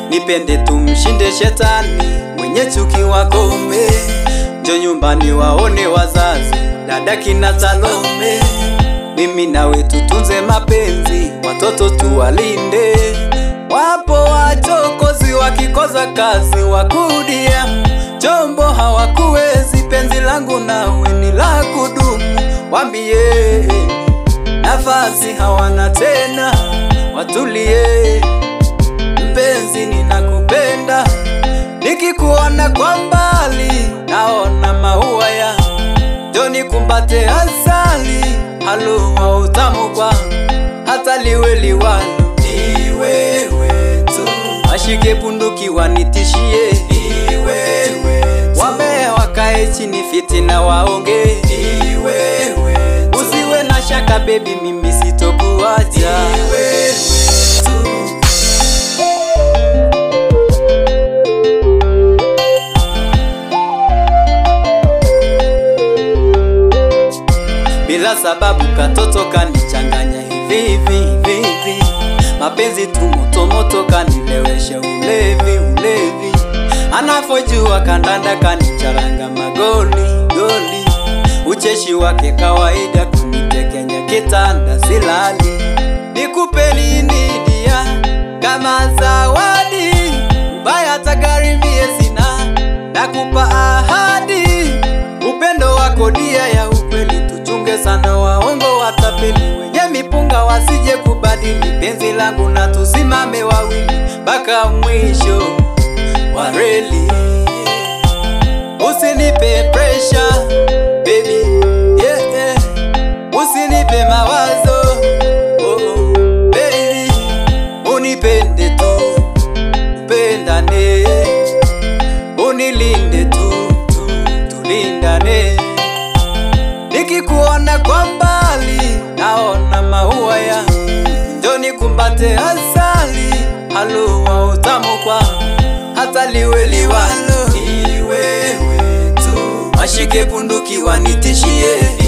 nipende tumshinde shetani, mwenye chuki wakome, njo nyumbani waone wazazi, dada kina Salome, mimi nawe tutunze mapenzi, watoto tuwalinde. Wapo wachokozi wakikoza kazi wakudia chombo hawakuwezi, penzi langu nawe ni la kudumu, wambie nafasi hawana tena, watulie. Mpenzi, ninakupenda, nikikuona kwa mbali naona maua ya joni, kumbate asali, halua utamu kwa hata liwe liwalo, ni wewe tu, ashike bunduki wanitishie, ni wewe tu, wambea wakae chini fitina waonge, ni wewe tu, usiwe na shaka baby, mimi sitokuacha, ni wewe tu. bila sababu katoto kanichanganya hivi hivi hivi hivi, mapenzi tu moto moto kanilewesha ulevi ulevi, anafojua kandanda kanicharanga magoli goli, ucheshi wake kawaida kunitekenya kitanda silali, nikupe nini dia kama zawadi, ubaya hata gari mie sina, nakupa ahadi upendo wako dia ya ukweli, tuchunge sana waongo watapeli, wenye mipunga wasije kubadili penzi langu, na tusimame wawili mpaka mwisho wa reli. Usinipe pressure baby, yeah, yeah. Usinipe mawazo oh, oh, baby, unipende tu, upendane, unilinde tu, tu tulindane. Nikikuona kwa mbali naona maua ya njoni, kumbate asali, halua utamu kwa hata liwe liwalo, ni wewe tu, ashike bunduki wanitishie